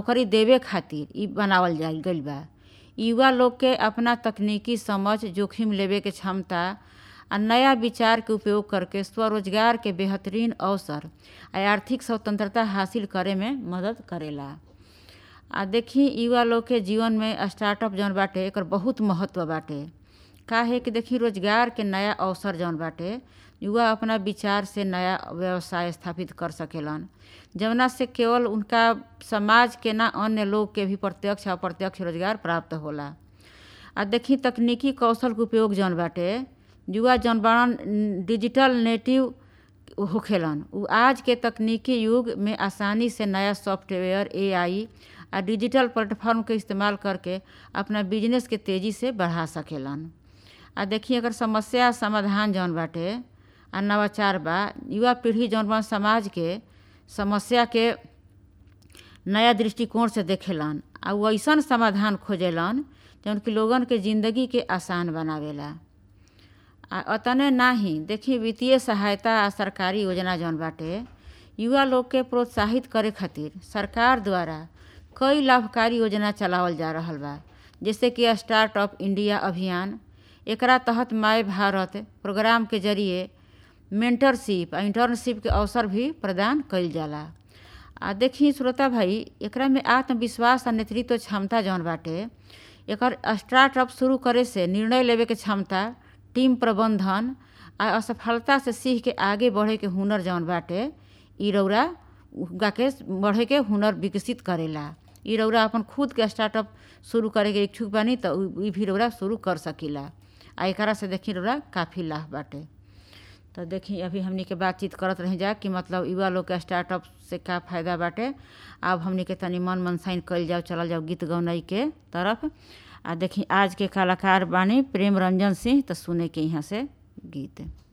नौकरी देवे खातिर इ बनावल जाइल गइल बा युवा लोग के अपना तकनीकी समझ जोखिम लेवे के क्षमता आ नया विचार के उपयोग करके स्वरोजगार के बेहतरीन अवसर आ आर्थिक स्वतंत्रता हासिल करे में मदद करेला आ देखी युवा लोग के जीवन में स्टार्टअप जौन बाटे एकर बहुत महत्व बाटे काहे कि देखी रोजगार के नया अवसर जौन बाटे युवा अपना विचार से नया व्यवसाय स्थापित कर सकेलन जवना से केवल उनका समाज के ना अन्य लोग के भी प्रत्यक्ष अप्रत्यक्ष रोजगार प्राप्त होला आ देखी तकनीकी कौशल के उपयोग जौन बाटे युवा जौन बाड़न डिजिटल नेटिव होखेलन उ आज के तकनीकी युग में आसानी से नया सॉफ्टवेयर एआई आ डिजिटल प्लेटफॉर्म के इस्तेमाल करके अपना बिजनेस के तेज़ी से बढ़ा सकेलन आ देखी अगर समस्या समाधान जौन बाटे आ नवाचार बा युवा पीढ़ी जौन बा समाज के समस्या के नया दृष्टिकोण से देखेलन आ उ ऐसन समाधान खोजेलन जौन कि लोगन के ज़िंदगी के आसान बनावेला आ अतने नाही देखी वित्तीय सहायता आ सरकारी योजना जौन बाटे युवा लोग के प्रोत्साहित करे खातिर सरकार द्वारा कई लाभकारी योजना चलावल जा रहल बा जैसे कि स्टार्टअप इंडिया अभियान एकरा तहत माय भारत प्रोग्राम के जरिए मेंटरशिप आ इंटर्नशिप के अवसर भी प्रदान कइल जाला आ देखी श्रोता भाई एकरा में आत्मविश्वास आ नेतृत्व क्षमता जौन बाटे एकर स्टार्टअप शुरू करे से निर्णय लेवे के क्षमता टीम प्रबंधन आ असफलता से सीख के आगे बढ़े के हुनर जौन बाटे इ रौरा उनका के बढ़े के हुनर विकसित करेला इ रौरा अपन खुद के स्टार्टअप शुरू करे के इच्छुक बानी त इ भी रौरा शुरू कर सकीला आ एकरा से देखी रौरा काफ़ी लाभ बाटे तो देखी अभी हमनी के बातचीत करत रही जा कि मतलब युवा लोग के स्टार्टअप से का फ़ायदा बाटे अब हमनी के तनी मन मनसाइन कइल जाओ चलल जाओ गीत गौनई के तरफ आ देखी आज के कलाकार बानी प्रेम रंजन सिंह तो सुने के यहाँ से गीत